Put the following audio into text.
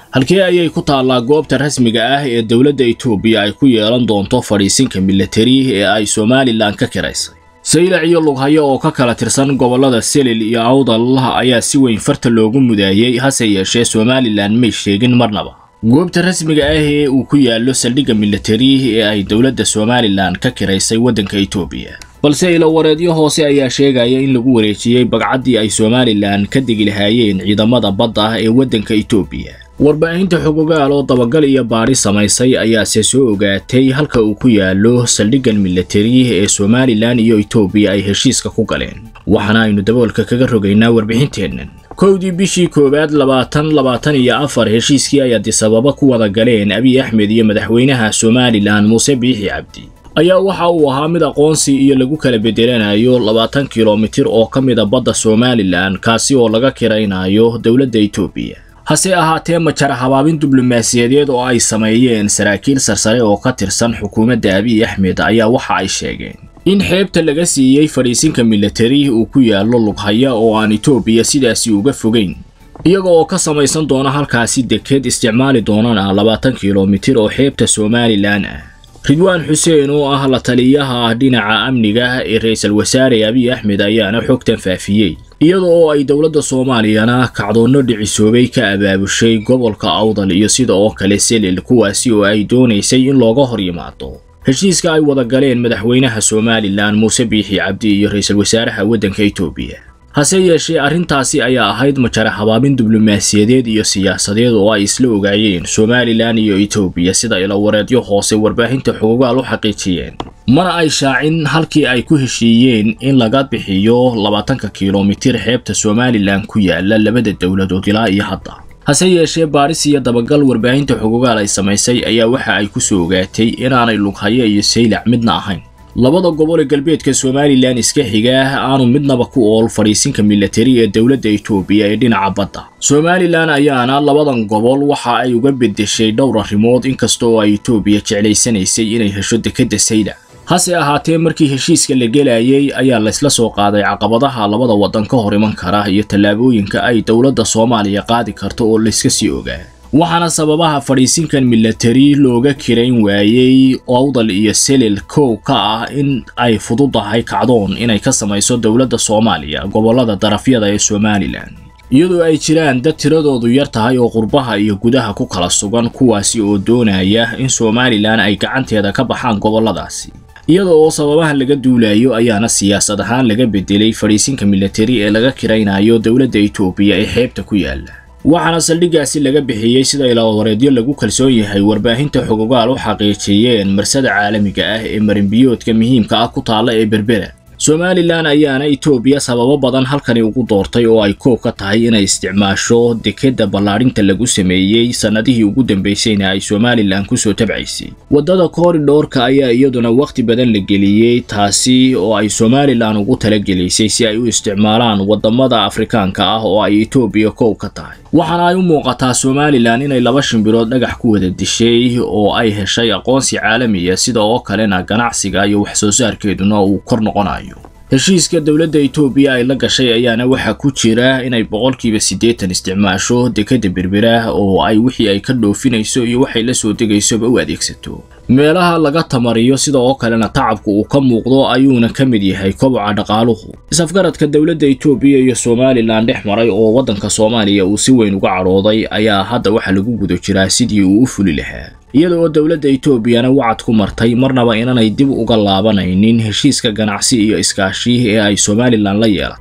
halkee ayay ku taallaa goobta rasmiga ah ee dowladda etoobiya ay ku yeelan doonto fadhiisinka milatari ee ay somalilan ka kiraysay saylac iyo lughayo oo ka kala tirsan gobollada selil iyo awdal ayaa si weyn farta loogu mudaayey hase yeeshee somalilan may sheegin marnaba goobta rasmiga ah ee uu ku yaallo saldhigga milatari ee ay dowladda somalilan ka kiraysay waddanka etoobiya balse ilawareedyo hoose ayaa sheegaya in lagu wareejiyey bagcaddii ay somalilan ka degi lahaayeen ciidamada badda ee waddanka etoobiya warbaahinta xogogaal oo dabagal iyo baadhi samaysay ayaase soo ogaatay halka uu ku yaallo saldhiggan milatari ee somalilan iyo etoobiya ay heshiiska ku galeen waxaana aynu daboolka kaga rogaynaa warbixinteennan kowdii bishii koowaad labaatan labaatan iyo afar heshiiskii ay adisababa ku wada galeen abiy axmed iyo madaxweynaha somalilan muuse biixi cabdi ayaa waxa uu ahaa mid aqoonsi iyo lagu kala bedelanayo labaatan kilomitir oo ka mida badda somalilan kaasi oo laga kiraynayo dowladda etoobiya hase ahaatee majara habaabin diblomaasiyadeed oo ay sameeyeen saraakiil sarsare oo ka tirsan xukuumadda abiy axmed ayaa waxa ay sheegeen in xeebta laga siiyey fadhiisinka milatari uu ku yaallo lughaya oo aan etoobiya sidaasi uga fogayn iyaga oo ka samaysan doona halkaasi deked isticmaali doonana labaatan kilomitir oo xeebta somalilan ah ridwaan xuseen oo ah la taliyaha dhinaca amniga ee ra-iisul wasaare abiy axmed ayaana xogtan faafiyey iyada oo ay dowladda soomaaliyana kacdoonno dhicisoobay ka abaabushay gobolka awdal iyo sida oo kale selil kuwaasi oo ay doonaysay in looga hor yimaado heshiiska ay wada galeen madaxweynaha somalilan muuse biixi cabdi iyo ra-iisul wasaaraha waddanka etoobiya hase yeeshee arrintaasi ayaa ahayd majara habaabin diblomaasiyadeed iyo siyaasadeed oo ay isla ogaayeen somalilan iyo etoobiya sida ilawareedyo hoose warbaahinta xogogaal u xaqiijiyeen mana ay shaacin halkii ay ku heshiiyeen in laga bixiyo labaatanka kilomitir xeebta somalilan ku yaala labada dowladood ilaa iyo hadda hase yeeshee baaris iyo dabagal warbaahinta xogogaal ay samaysay ayaa waxa ay ku soo ogaatay inaanay lughayo iyo saylac midna ahayn labada gobol ee galbeedka somalilan iska xiga aanu midnaba ku ool fadhiisinka milatari ee dowladda etoobiya ee dhinaca badda somalilan ayaana labadan gobol waxa ay uga beddeshay dhowr arrimood inkasta oo ay etoobiya jeclaysanaysay inay hesho dekedda saylac hase ahaatee markii heshiiska la gelayay ayaa laysla soo qaaday caqabadaha labada waddan ka hor iman kara iyo tallaabooyinka ay dowladda soomaaliya qaadi karto oo layska sii ogaa waxaana sababaha fadhiisinkan milatari looga kirayn waayey awdal iyo selil kow ka ah in ay fududahay kacdoon inay ka samayso dowladda soomaaliya gobollada darafyada ee somalilan iyadoo ay jiraan dad tiradoodu yar tahay oo qurbaha iyo gudaha ku kala sugan kuwaasi oo doonaya in somalilan ay gacanteeda ka baxaan gobolladaasi iyada oo sababahan laga duulayo ayaana siyaasad ahaan laga bedelay fadhiisinka milatari ee laga kiraynayo dowladda etoobiya ee xeebta ku yaala waxaana saldhiggaasi laga bixiyey sida ilaawareedyo lagu kalsoon yahay warbaahinta xogogaal u xaqiijiyeen marsada caalamiga ah ee marinbiyoodka muhiimka ah ku taalla ee berbera somalilan ayaana etoobiya sababo badan halkani ugu doortay oo ay koob ka tahay inay isticmaasho dekedda ballaadhinta lagu sameeyey sannadihii ugu dambaysayna ay somalilan kusoo tabcaysay waddada koridhoorka ayaa iyaduna wakhti badan la geliyey taasi oo ay somalilan ugu talagelaysay si ay u isticmaalaan waddamada afrikaanka ah oo ay etoobiya koob ka tahay waxaana ay u muuqataa somalilan inay laba shimbirood dhagax ku wada dishay oo ay heshay aqoonsi caalamiya sida oo kalena ganacsiga iyo wax soo saarkeeduna uu kor noqonayo heshiiska dowladda etoobiya ay la gashay ayaana waxaa ku jira inay boqolkiiba siddeetan isticmaasho dekedda berbera oo ay wixii ay ka dhoofinayso iyo waxay la soo degaysoba u adeegsato meelaha laga tamariyo sida oo kalena tacabku uu ka muuqdo ayuuna ka mid yahay koboca dhaqaaluhu isafgaradka dowladda etoobiya iyo somalilan dhex maray oo waddanka soomaaliya uu si weyn uga cadhooday ayaa hadda waxaa lagu guda jiraa sidii uu u fuli lahaa iyada oo dowladda etoobiyana wacad ku martay marnaba inanay dib uga laabanaynin heshiiska ganacsi iyo iskaashi ee ay somalilan la yeelatay